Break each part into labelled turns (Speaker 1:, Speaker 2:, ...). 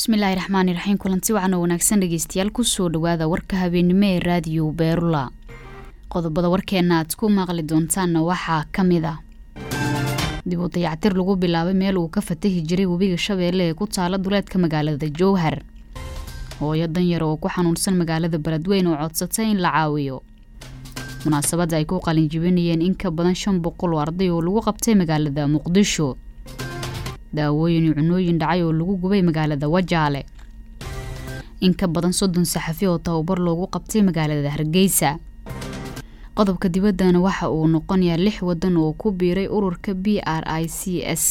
Speaker 1: bismillaahi raxmaani raxiim kulanti wacan oo wanaagsan dhegeystayaal kusoo dhawaada warka habeennimo ee raadiyo beerula qodobada warkeena aad ku maqli doontaanna waxaa ka mid a dib u dayactir lagu bilaabay meel uu ka fatahi jiray webiga shabeelle ee ku taala duleedka magaalada jowhar hooyo danyar oo ku xanuunsan magaalada beledweyn oo codsatay in la caawiyo munaasabadda ay ku qalinjibinayeen in ka badan shan boqol oo arday oo lagu qabtay magaalada muqdisho daawooyin iyo cunooyin dhacay oo lagu gubay magaalada wajaale in ka badan soddon saxafi oo tababar loogu qabtay magaalada hargeysa qodobka dibaddana waxa uu noqonayaa lix waddan oo ku biiray ururka b r i c s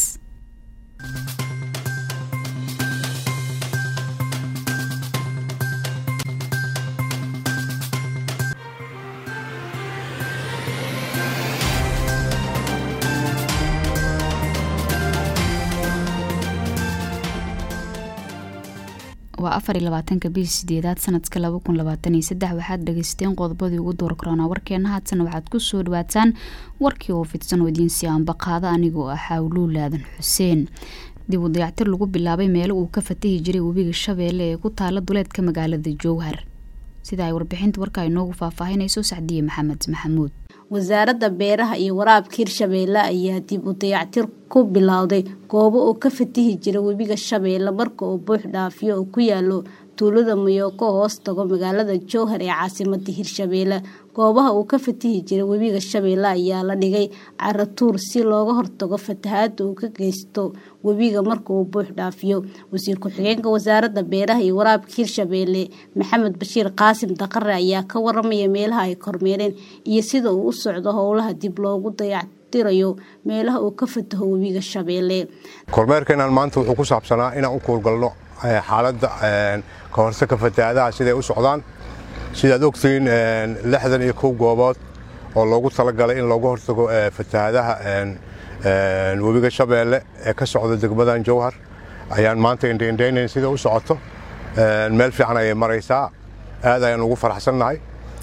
Speaker 1: waa afar iyo labaatanka bishii sideedaad sanadka laba kun labaatan iyo saddex waxaad dhageysateen qodobadii ugu door karoonaa warkeena haatana waxaad kusoo dhawaataan warkii oo fidsan oo idiinsi aanbaqaada anigoo ah xawluul aadan xuseen dib u dayactir lagu bilaabay meelo uu ka fatahi jiray webiga shabeelle ee ku taala duleedka magaalada jowhar sida ay warbixinta warka inoogu faahfaahinayso sacdiye maxamed maxamuud
Speaker 2: wasaaradda beeraha iyo waraabka hirshabeelle ayaa dib u dayactir ku bilowday goobo uu ka fatihi jira webiga shabeelle marka uu buux dhaafiyo oo ku yaalo tuulada mayooko oo hoos tago magaalada jowhar ee caasimada hirshabeelle goobaha uu ka fatihi jira webiga shabeelle ayaa la dhigay caratuur si looga hortago fatahaada uu ka geysto webiga marka uu buux dhaafiyo wasiir ku-xigeenka wasaaradda beeraha iyo waraabka hirshabeelle maxamed bashiir qaasim daqare ayaa ka waramaya meelaha ay kormeereen iyo sida uu u socdo howlaha dib loogu dayactirayo meelaha uu ka fataho webiga shabeelle
Speaker 3: kormeerkeenan maanta wuxuu ku saabsanaa inaan u kuulgalno xaaladda ka hortagka fatahaadaha siday u socdaan sidaad ogtihiin lixdan iyo kow goobood oo loogu talagalay in looga hortago fatahaadaha webiga shabeelle ee ka socda degmadan jowhar ayaan maanta indhaindhaynayn sida u socoto meel fiican ayay maraysaa aad ayaan ugu faraxsannahay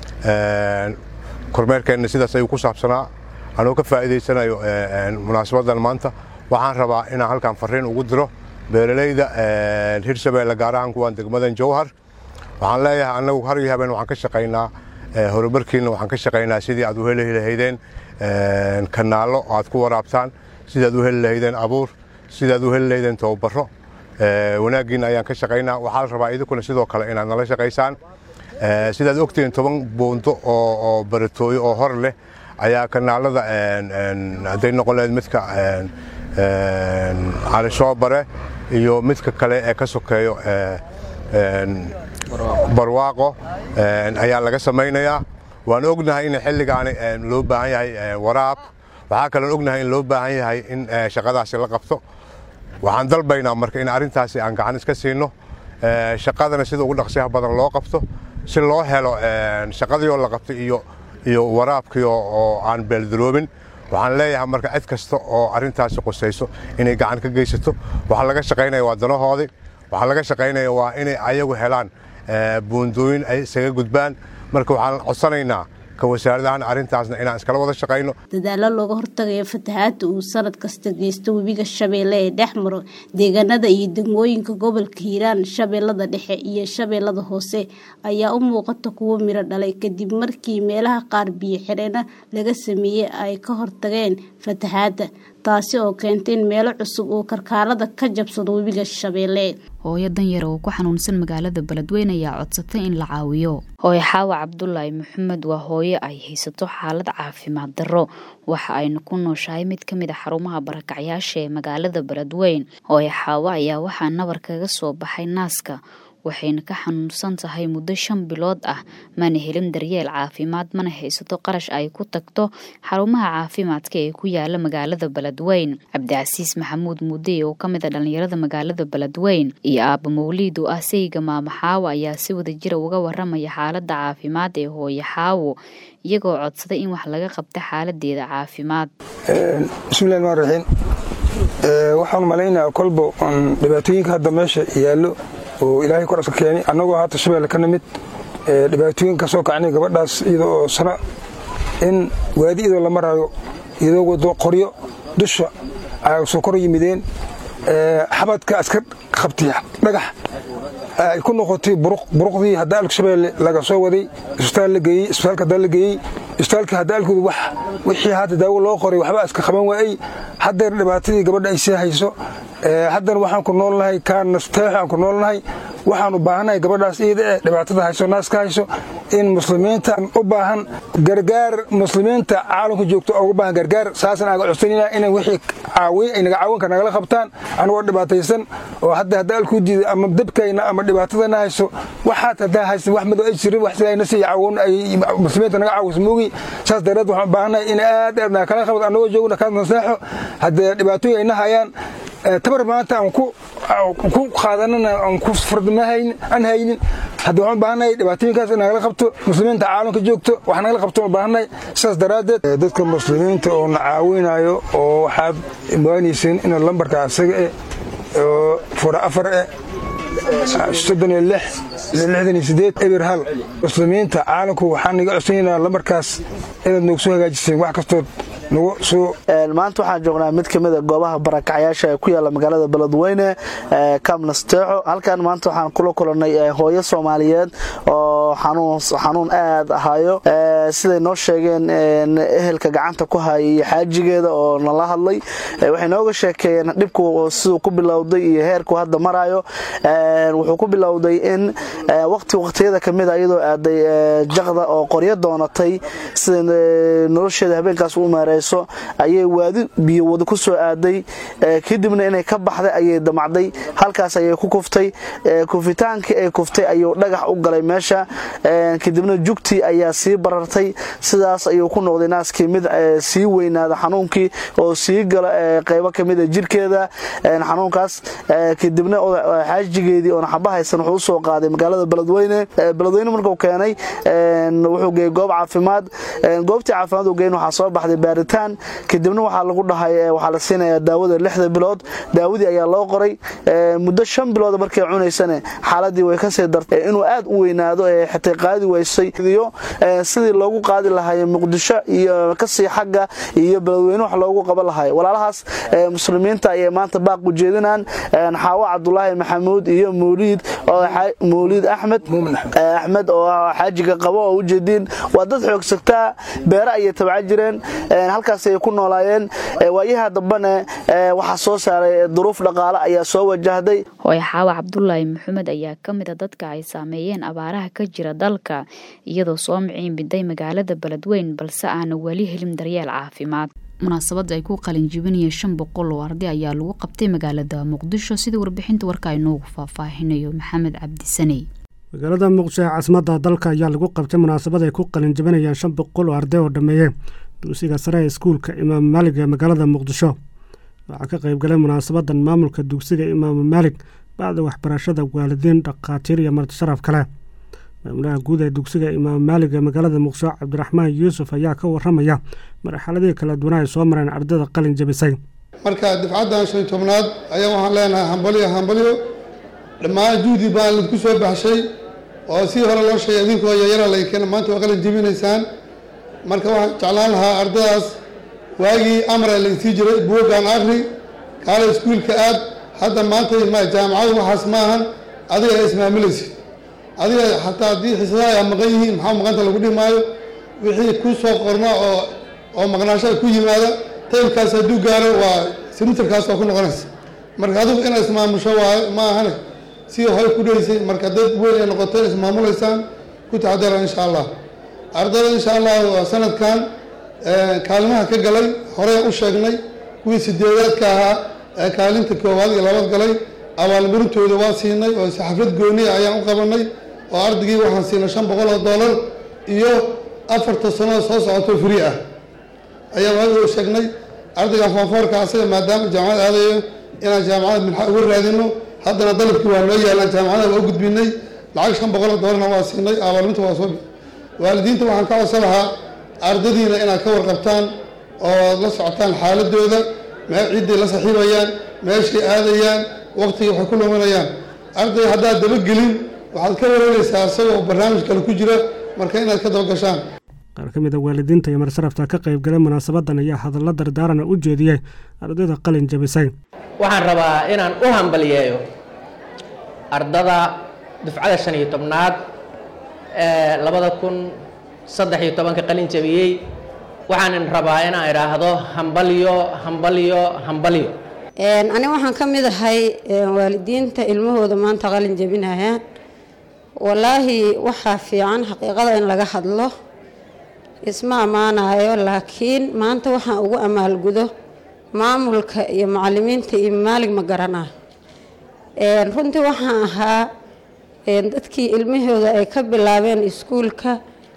Speaker 3: kormeerkeenna sidaas ayuu ku saabsanaa anuu ka faa'iidaysanayo munaasabaddan maanta waxaan rabaa inaan halkan farriin ugu diro beeralayda hirshabeelle gaar ahaan kuwaan degmadan jowhar waxaan leeyahay annagu har iyo habeen waxaan ka shaqaynaa horumarkiinna waxaan ka shaqaynaa sidii aad u heli lahaydeen kanaallo aad ku waraabtaan sidaad u heli lahaydeen abuur sidaad u heli lahaydeen tababaro wanaaggiinna ayaan ka shaqaynaa waxaa la rabaa idinkuna sidoo kale inaad nala shaqaysaan sidaad ogtihiin toban buundo oo baratooyo oo hor leh ayaa kanaalada hadday noqon lahayd midka calishoobare iyo midka kale ee ka sokeeyo barwaaqo ayaa laga samaynayaa waan ognahay in xilligaani loo baahan yahay waraab waxaa kaloon ognahay in loo baahan yahay in shaqadaasi la qabto waxaan dalbaynaa marka in arrintaasi aan gacan iska siino shaqadana sida ugu dhaqsiyaha badan loo qabto si loo helo shaqadii oo la qabtay iyo iyo waraabkii oo aan beeldaroobin waxaan leeyahay marka cid kasta oo arrintaasi qusayso inay gacan ka geysato waxaa laga shaqaynaya waa danahoodii waxaa laga shaqaynaya waa inay ayagu helaan buundooyin ay isaga gudbaan marka waxaan codsanaynaa ka wasaaradahan arrintaasna inaan iskala wada shaqayno
Speaker 2: dadaalo looga hortagayo fatahaada uu sanad kasta geysto webiga shabeelle ee dhex maro deegaanada iyo degmooyinka gobolka hiiraan shabeellada dhexe iyo shabeellada hoose ayaa u muuqata kuwo miro dhalay kadib markii meelaha qaar biyo xireena laga sameeyey ay ka hortageen fatahaada taasi oo keentay in meelo cusub uu karkaarada ka jabsado webiga shabeelle
Speaker 1: hooyo danyar oo ku xanuunsan magaalada beledweyn ayaa codsatay in la caawiyo hooyo xaawa cabdulaahi maxamed waa hooyo ay haysato xaalad caafimaad darro waxa ayna ku nooshahay mid ka mid a xarumaha barakacyaasha ee magaalada beledweyn hooyo xaawa ayaa waxaa nabar kaga soo baxay naaska waxayna ka xanuunsan tahay muddo shan bilood ah mana helin daryeel caafimaad mana haysato qarash ay ku tagto xarumaha caafimaadka ee ku yaala magaalada beledweyn cabdicasiis maxamuud muudey oo ka mid a dhallinyarada magaalada beledweyn iyo aaba mawliid oo ah sayga maamo xaawo ayaa si wada jira uga waramaya xaaladda caafimaad ee hooyo xaawo iyagoo codsaday in wax laga qabta xaaladeeda caafimaad
Speaker 4: bismillahi rmaan raxiim waxaan malaynayaa kolba dhibaatooyinka hadda meesha yaallo oo ilaahay kor iska keeni annagoo haata shabeelle ka nimid dhibaatooyin ka soo kacnay gabadhaas iyadoo oo sana in waadi idoo la maraayo iyadoo wado qoryo dusha ay soo kor yimideen xabadka iska qabtay dhagax ay ku noqotay buruqdii hadda alka shabeelle laga soo waday isbitaal la geeyey isbitaalka hadda la geeyey isbitaalka hadda alkooda wax wixii hadda daawo loo qoray waxba iska qaban waayey haddeer dhibaatadii gabadha ay sii hayso haddana waxaan ku noolnahay kaanasteexo aan ku noolnahay waxaan u baahannahay gabadhaas iyada eh dhibaatada hayso naaska hayso in muslimiinta u baahan gargaar muslimiinta caalamka joogto ugu baahan gargaar saasaan aga codsanayna inay wixii caawiy ay naga caawinka nagala qabtaan anagoo dhibaataysan oo hadda hadda alkuu diiday ama dabkayna ama dhibaatadana hayso waxaad haddaa haysan wax madow ay jirin wax sidaa nasi caawin ay muslimiinta naga caawiso moogi saas dareed waxaan u baahannahay in aad aad naga kala qabad anagoo joogna kaas naseexo haddee dhibaatooyin ayna hayaan tabar maanta aan ku qaadanana aan ku fardamahayn aan haynin hadda waxaan u baahannahay dhibaatooyinkaas in nagala qabto muslimiinta caalamka joogto wax nagala qabto u baahannahay sidaas daraaddeed dadka muslimiinta oo na caawinayo oo waxaad imaanayseen in lambarka asaga eh oo fura afar eh soddon iyo lix lixdan iyo sideed eber hal muslimiinta caalamku waxaan naga codsanaynaa lambarkaas inaad noogu soo hagaajiseen wax kastood
Speaker 5: maanta waxaan joognaa mid ka mida goobaha barakacyaasha ee ku yaalla magaalada beledweyne kamnasteexo halkan maanta waxaan kula kulannay hooyo soomaaliyeed oo xanuun aad ahayo siday noo sheegeen ehelka gacanta ku haya iyo xaajigeeda oo nala hadlay waxay nooga sheekeeyeen dhibku siduu ku bilowday iyo heerku hadda marayo wuxuu ku bilowday in waqti waqtiyada kamida iyadoo aaday jaqda oo qoryo doonatay sida nolosheeda habeenkaas u maareyso ayay waadi biyo wada ku soo aaday kadibna inay ka baxday ayay damacday halkaas ayay ku kuftay kufitaankii ay kuftay ayuu dhagax u galay meesha kadibna jugtii ayaa sii barartay sidaas ayuu ku noqday naaskii mid sii weynaada xanuunkii oo sii gala qaybo kamida jirkeeda xanuunkaas kadibna xaajigeedii oona xaba haysan wuxuu usoo qaaday magaalada beledweyne beledweyne markuu keenay wuxuu geeyey goob caafimaad goobtii caafimaad uu geyn waxaa soo baxday baaritaan kadibna waxaa lagu dhahay waxaa la siinayaa daawada lixda bilood daawadii ayaa loo qoray muddo shan bilood markay cunaysane xaaladii way kasii dartay inuu aad u weynaado ee xitay qaadi weysay iyo sidii loogu qaadi lahaay muqdisho iyo kasii xagga iyo beledweyne wax loogu qaban lahay walaalahaas muslimiinta ayay maanta baaq ujeedinaan xaawo cabdulaahi maxamuud iyo mawliid mawliid axmed axmed oo xaajiga qabo oo ujeediin waa dad xoogsagtaa beere ayay tabca jireen halkaas ay ku noolaayeen waayaha dambane waxaa soo saaray duruuf dhaqaale ayaa soo wajahday
Speaker 1: hooye xaawa cabdulaahi maxamed ayaa ka mid a dadka ay saameeyeen abaaraha ka jira dalka iyadoo soo miciin biday magaalada beledweyn balse aana weli helin daryeel caafimaad munaasabadda ay ku qalinjibinayeen shan boqol oo arday ayaa lagu qabtay magaalada muqdisho sida warbixinta warka ay noogu faahfaahinayo maxamed cabdisaney
Speaker 6: magaalada muqdisho ee caasimadda dalka ayaa lagu qabtay munaasabad ay ku qalinjibinayaan shan boqol oo arday oo dhammeeyey dugsiga sare ee iskuulka imaam maalig ee magaalada muqdisho waxaa ka qaybgalay munaasabadan maamulka dugsiga imaamu maalig bacda waxbarashada waalidiin dhakhaatiir iyo martisharaf kale maamulaha guud ee dugsiga imaam maalig ee magaalada muqdisho cabdiraxmaan yuusuf ayaa ka waramaya marxaladii kala duwana ay soo mareen ardayda qalin jabisay
Speaker 7: marka dafcaddan shan tobnaad ayaa waxaan leenahay hambalyo hambalyo dhammaan juhdi baan idinku soo baxshay oo si hore loo sheegay idinkoo yayara laykeen maanta waa qalin jebinaysaan marka waxaan jeclaan lahaa ardadaas waagii amra laysii jiray buuggaan akri kaale iskuulka aad hadda maanta jaamacadu waxaas ma ahan adiga ismaamulaysid adiga xataa haddii xisadaha ay maqan yihiin maxaa maqanta lagu dhihi maayo wixii ku soo qorma oo oo maqnaasho ku yimaada taymkaas hadduu gaaro waa simitarkaas waa ku noqonaysa marka adigu inaad ismaamusho waayo ma ahane si hore ku dheysay marka dad weyn ay noqoto ismaamulaysaan ku taxadara insha allah ardada insha allah waa sanadkan kaalimaha ka galay horey u sheegnay kuwii sideedaadka ahaa ee kaalinta koowaad iyo labaad galay abaalmarintooda waa siinay oo xaflad gooniya ayaan u qabanay oo ardaygii waxaan siinay shan boqol oo dollar iyo afarta sanoo soo socoto free ah ayaan waagi u sheegnay ardaygan foonfoorka asaga maadaama jaamacad aadayo inaan jaamacada minxa uga raadino haddana dalabkii waa noo yaalaan jaamacada waa u gudbinay lacag shan boqol oo dollarna waa siinay abaalmarinta waa soo waalidiinta waxaan ka codsan lahaa ardadiina inaad ka warqabtaan oo la socotaan xaaladooda mee ciddii la saxiibayaan meeshay aadayaan waqtigii waxay ku luminayaan arday haddaad dabagelin waxaad ka wareegaysaa isagoo barnaamij kale ku jira marka inaad ka dabagashaan
Speaker 6: qaar ka mid a waalidiinta iyo marsarafta ka qaybgalay munaasabadan ayaa hadallo dardaarana u jeediyey ardayda qalin jabisay
Speaker 8: waxaan rabaa inaan u hambaliyeeyo ardada dufcada shan iyo tobnaad ee labada kun saddex iyo tobanka qalin jabiyey waxaanan rabaa inaan idhaahdo hambalyo hambalyo hambalyo
Speaker 9: ani waxaan ka mid ahay waalidiinta ilmahooda maanta qalin jabinayaan wallaahi waxaa fiican xaqiiqada in laga hadlo isma ammaanayo laakiin maanta waxaan ugu amaalgudo maamulka iyo macalimiinta iyo maalig ma garanayo runtii waxaan ahaa dadkii ilmahooda ay ka bilaabeen iskuulka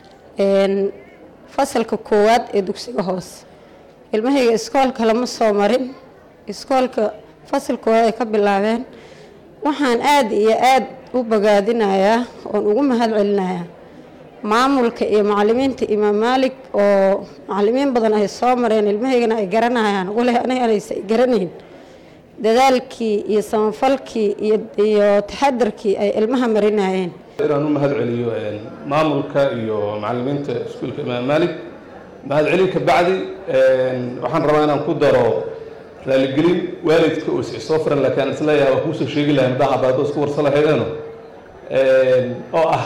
Speaker 9: fasalka koowaad ee dugsiga hoose ilmahayga iskoolka lama soo marin iskoolka fasalka koowaad ay ka bilaabeen waxaan aada iyo aada u bogaadinayaa oon ugu mahad celinayaa maamulka iyo macalimiinta imaam maalig oo macalimiin badan ay soo mareen ilmahaygana ay garanayaan wale aniga anaysa ay garanayn dadaalkii iyo samafalkii iyo taxadarkii ay ilmaha marinayeen
Speaker 10: inaan u mahad celiyo maamulka iyo macalimiinta iskuulka imaam maalig mahad celin ka bacdi waxaan rabaa inaan ku daro raaligelin waalidka oo soo furan laakiin aan isleeyahay waa kuusoo sheegi lahay madaxa baado isku warsa lahaydeeno oo ah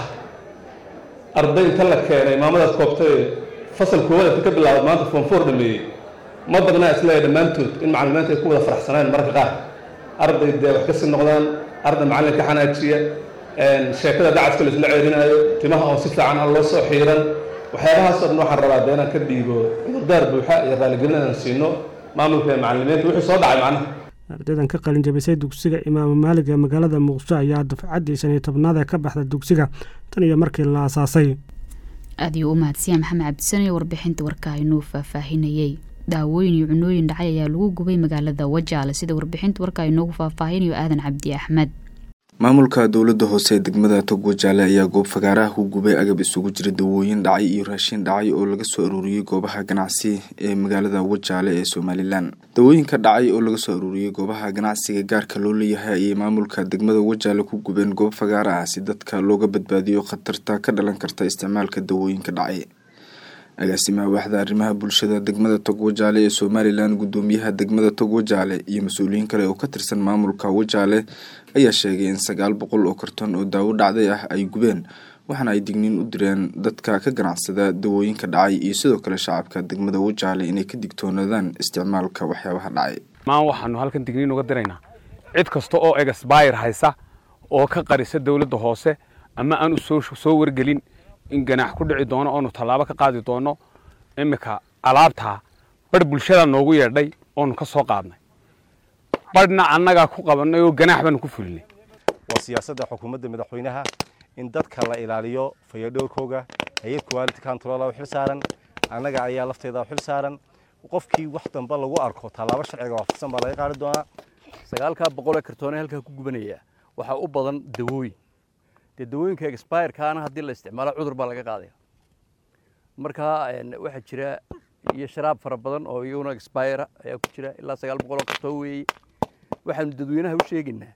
Speaker 10: arday inta la keenay maamadaas koobtay fasal koowaad inta ka bilaabay maanta form four dhameeyey ma badnaa isleeyahay dhammaantood in macalimiinta ay ku wada faraxsanaan mararka qaar arday dee wax kasii noqdaan arday macalin ka xanaajiya sheekada dacadka la isla ceerinaayo timaha oo si fiican aan loo soo xiiran waxyaabahaasoo dhan waxaan rabaa dee inaan ka dhiibo cudurdaar buuxa iyo raaligelin aan siino maamulka ee macalimiinta wixii soo dhacay macnaha
Speaker 6: ardaydan ka qalin jabisay dugsiga imaam maalig ee magaalada muqdisho ayaa dufcaddii shan iyo tobnaad ee ka baxda dugsiga tan iyo markii la aasaasay
Speaker 1: aad ayuu u mahadsiya maxamed cabdisane warbixinta warka inuu faahfaahinayey daawooyin iyo cunooyin dhacay ayaa lagu gubay magaalada wajaale sida warbixinta warka inoogu faahfaahinayo aadan cabdi axmed
Speaker 11: maamulka dowladda hoose ee degmada togwo jaale ayaa goob fagaaraha ku gubay agab isugu jira dawooyin dhacay iyo raashin dhacay oo laga soo aruuriyey goobaha ganacsi ee magaalada wajaale ee somalilan dawooyinka dhacay oo laga soo aruuriyey goobaha ganacsiga gaarka loo leeyahay ayay maamulka degmada wajaale ku gubeen goob fagaara ah si dadka looga badbaadiyo khatarta ka dhalan karta isticmaalka dawooyinka dhacay agaasimaha waaxda arrimaha bulshada degmada togwo jaale ee somalilan gudoomiyaha degmada togwo jaale iyo mas-uuliyiin kale oo ka tirsan maamulka wajaale ayaa sheegay in sagaal boqol oo karton oo daawo dhacday ah ay gubeen waxaana ay digniin u direen dadka ka ganacsada dawooyinka dhacay iyo sidoo kale shacabka degmada wajaale inay ka digtoonaadaan isticmaalka waxyaabaha dhacay
Speaker 12: maan waxaanu halkan digniin uga diraynaa cid kasta oo egasbayr haysa oo ka qarisa dowladda hoose ama aan u soo wargelin in ganaax ku dhici doono oonu tallaabo ka qaadi doono iminka alaabtaa barh bulshada noogu yeedhay oonu ka soo qaadnay barhna annagaa ku qabannay oo ganaax baanu ku fulinay
Speaker 13: waa siyaasadda xukuumadda madaxweynaha in dadka la ilaaliyo fayadhowrkooga hay-ad quality control u xil saaran annaga ayaa lafteeda u xil saaran qofkii wax damba lagu arko tallaabo sharciga waafaqsan baa laga qaadi doonaa
Speaker 14: sagaalkaa boqol ee kartoone halkaa ku gubanaya waxaa u badan dawooyin dee dawooyinka expirekaana haddii la isticmaalo cudur baa laga qaadaya marka waxaa jira iyo sharaab fara badan oo iyaguna expire ayaa ku jira ilaa sagaal boqol oo kartoon weeye waxaanu dadweynaha u sheegaynaa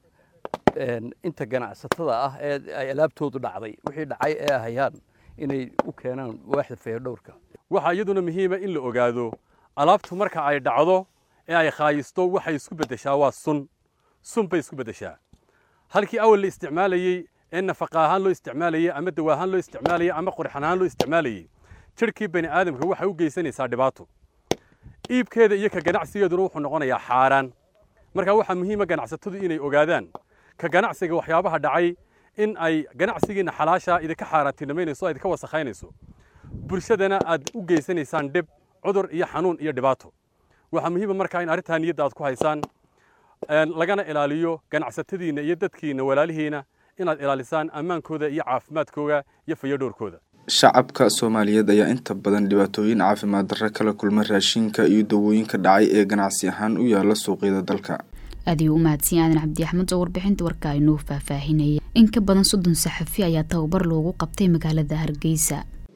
Speaker 14: inta ganacsatada ah ee ay alaabtoodu dhacday wixii dhacay ee hayaan inay u keenaan waaxda fayadhowrka
Speaker 12: waxaa iyaduna muhiima in la ogaado alaabtu marka ay dhacdo ee ay khaayisto waxay isku beddeshaa waa sun sun bay isku beddeshaa halkii awal la isticmaalayey ee nafaqa ahaan loo isticmaalayey ama dawa ahaan loo isticmaalayey ama qurxan ahaan loo isticmaalayey jirhkii bani aadamka waxay u geysanaysaa dhibaato iibkeeda iyo ka ganacsigeeduna wuxuu noqonayaa xaaraan marka waxaa muhiima ganacsatadu inay ogaadaan ka ganacsiga waxyaabaha dhacay in ay ganacsigiina xalaasha idinka xaaraantinimaynayso o idinka wasakhaynayso bulshadana aad u geysanaysaan dhib cudur iyo xanuun iyo dhibaato waxaa muhiima markaa in arrintaa niyadda aad ku haysaan lagana ilaaliyo ganacsatadiinna iyo dadkiinna walaalihiina inaad ilaalisaan ammaankooda iyo caafimaadkooda iyo fayadhowrkooda
Speaker 11: shacabka soomaaliyeed ayaa inta badan dhibaatooyin caafimaad darro kala kulma raashinka iyo dawooyinka dhacay ee ganacsi ahaan u yaala suuqyada dalka
Speaker 1: aad ayuu u mahadsan aadan cabdi axmed oo warbixinta warka inuu faahfaahinaya in ka badan soddon saxafi ayaa tababar loogu qabtay magaalada hargeysa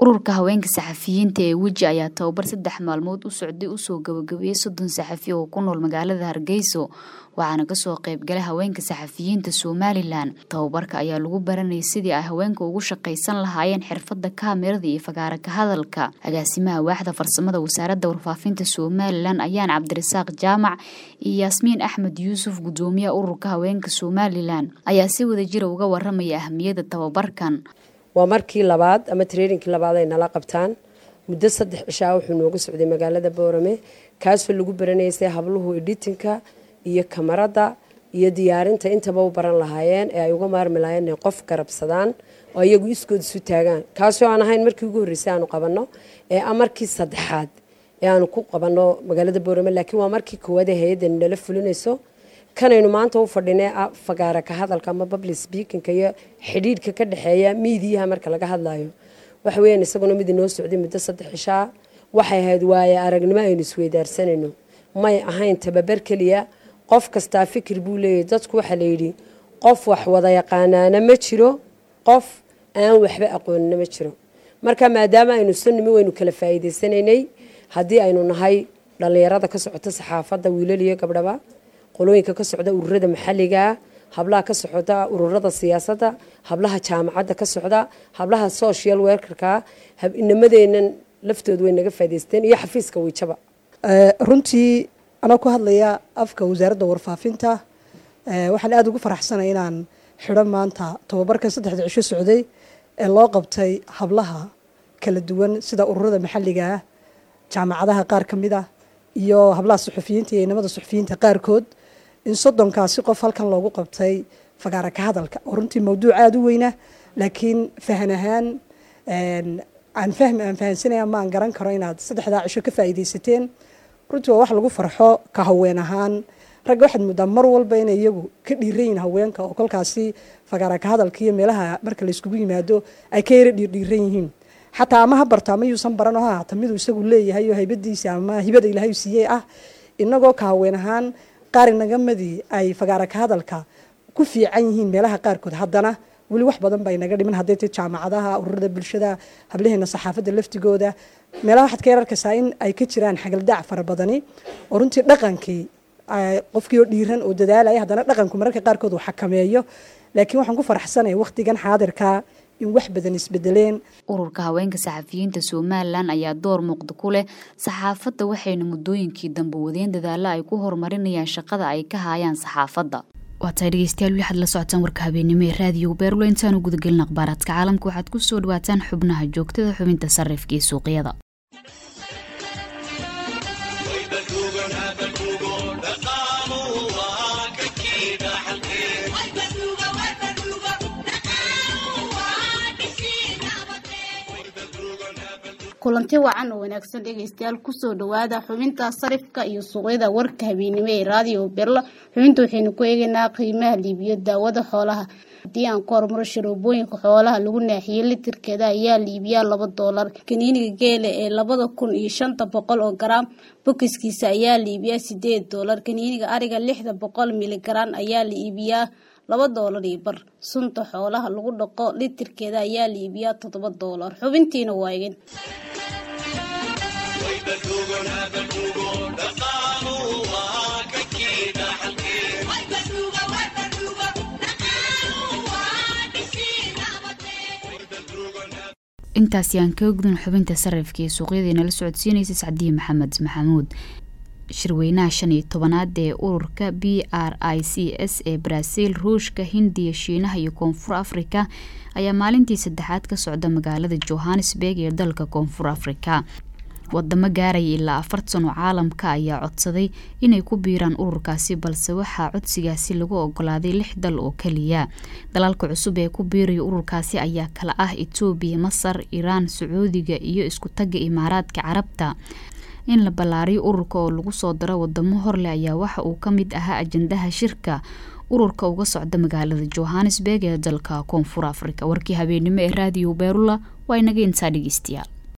Speaker 1: ururka haweenka saxafiyiinta ee weji ayaa tababar saddex maalmood u socday usoo gabagabeeyey soddon saxafi oo ku nool magaalada hargeyso waxaana kasoo qeybgalay haweenka saxafiyiinta somalilan tababarka ayaa lagu baranayay sidii ay haweenka ugu shaqaysan lahaayeen xirfada kaamirada iyo fagaara ka hadalka agaasimaha waaxda farsamada wasaaradda warfaafinta somalilan ayaan cabdirasaaq jaamac iyo yaasmiin axmed yuusuf gudoomiyaha ururka haweenka somalilan ayaa si wadajira uga waramaya ahmiyadda tababarkan
Speaker 15: waa markii labaad ama traininki labaad ay nala qabtaan muddo saddex cishaa wuxuu nooga socday magaalada boorame kaasoo lagu baranaysay habluhu editinka iyo kamarada iyo diyaarinta intaba u baran lahaayeen ee ay uga maarmi lahaayeen inay qof garabsadaan oo iyagu iskood isu taagaan kaasoo aan ahayn markii ugu horreysay aanu qabanno ee a markii saddexaad ee aanu ku qabanno magaalada boorame laakiin waa markii koowaad ee hay-addani nala fulinayso kanaynu maanta u fadhinay fagaara ka hadalka ama public speakinka iyo xidhiidhka ka dhexeeya miidiyaha marka laga hadlayo waxa weeyaan isaguna mid inoo socday muddo saddex cishaa waxay ahayd waaye aragnimo aynu isweydaarsanayno may ahayn tababar keliya qof kastaa fikir buu leeyahy dadku waxaa layidhi qof wax wada yaqaanaana ma jiro qof aan waxba aqoonina ma jiro marka maadaama aynu sanimi waynu kala faa'iidaysanaynay haddii aynu nahay dhallinyarada ka socota saxaafadda wiilal iyo gabdhaba qolooyinka ka socda ururada maxalligaa hablaha ka socda ururada siyaasadda hablaha jaamacadda ka socda hablaha social workerka inamadeennan laftooda way naga faa'idaysteen iyo xafiiska wiijaba
Speaker 16: runtii anoo ku hadlaya afka wasaaradda warfaafinta waxaan aada ugu faraxsanay inaan xidho maanta tababarkan saddexda cisho socday ee loo qabtay hablaha kala duwan sida ururada maxalliga ah jaamacadaha qaar ka mid ah iyo hablaha suxufiyiinta iyo inamada suxufiyiinta qaarkood in soddonkaasi qof halkan loogu qabtay fagaara ka hadalka oo runtii mawduuc aada u weyna laakiin fahan ahaan aan fahmi aan fahansanaya ma aan garan karo inaad saddexdaa cisho ka faa'iidaysateen runtii waa wax lagu farxo ka haween ahaan ragga waxaad muddaa mar walba inay iyagu ka dhiiran yihin haweenka oo kolkaasi fagaara ka hadalka iyo meelaha marka layskugu yimaado ay ka yara dhiirdhiiran yihiin xataa ama ha barto ama yuusan baran oo ha haata miduu isagu leeyahay oo haybadiisa ama hibada ilaahay siiyey ah inagoo ka haween ahaan qaar inagamadii ay fagaara ka hadalka ku fiican yihiin meelaha qaarkood haddana weli wax badan baa inaga dhiman hadday tay jaamacadaha ururada bulshada hablaheena saxaafadda laftigooda meelaha waxaad ka yar arkaysaa in ay ka jiraan xagaldaac fara badani oo runtii dhaqankii qofkii oo dhiiran oo dadaalaya haddana dhaqanku mararka qaarkood uu xakameeyo laakiin waxaan ku faraxsanaya wakhtigan xaadirka in wax badan isbedeleen
Speaker 1: ururka haweenka saxafiyiinta somalilan ayaa door muuqda ku leh saxaafadda waxayna muddooyinkii dambe wadeen dadaalo ay ku horumarinayaan shaqada ay ka haayaan saxaafadda waa tahay dhegeystayaal waxaad la socotaan warka habeenimo ee raadiyo beerlo intaanu gudagelin akhbaaraadka caalamka waxaad ku soo dhawaataan xubnaha joogtada xubinta sarifka iyo suuqyada
Speaker 2: kulanti wacan oo wanaagsan dhegaystayaal kusoo dhawaada xubinta sarifka iyo suuqyada warka habeenimo ee raadiyo berla xubinta waxaynu ku eegaynaa qiimaha liibiyo daawada xoolaha haddii aan ku hormaro sharoobooyinka xoolaha lagu naaxiyey litirkeeda ayaa liibiyaa laba doolar kaniiniga geela ee labada kun iyo shanta boqol oo garaam bokiskiisa ayaa liibiyaa sideed doolar kaniiniga ariga lixda boqol miligaran ayaa la iibiyaa laba doolar iyo bar sunta xoolaha lagu dhaqo litirkeeda ayaa la iibiyaa toddoba doolar xubintiina waa egin
Speaker 1: intaasi aan kaga gudun xubinta sarifka iyo suuqyadii nala socodsiinaysa sacdiye maxamed maxamuud shirweynaha shan iyo tobanaad ee ururka b r i c s ee baraaziil ruushka hindiya shiinaha iyo koonfur afrika ayaa maalintii saddexaad ka socda magaalada johannesburg ee dalka koonfur afrika wadamo gaaraya ilaa afartan oo caalamka ayaa codsaday inay ku biiraan ururkaasi balse waxaa codsigaasi lagu ogolaaday lix dal oo keliya dalalka cusub ee ku biiraya ururkaasi ayaa kala ah etoobiya masar iraan sacuudiga iyo isku tagga imaaraadka carabta in la ballaariyo ururka oo lagu soo daro wadamo horleh ayaa waxa uu ka mid ahaa ajandaha shirka ururka uga socda magaalada johannesburg ee dalka koonfur afrika warkii habeenimo ee raadiyo beerula waa inaga intaa dhegeystayaal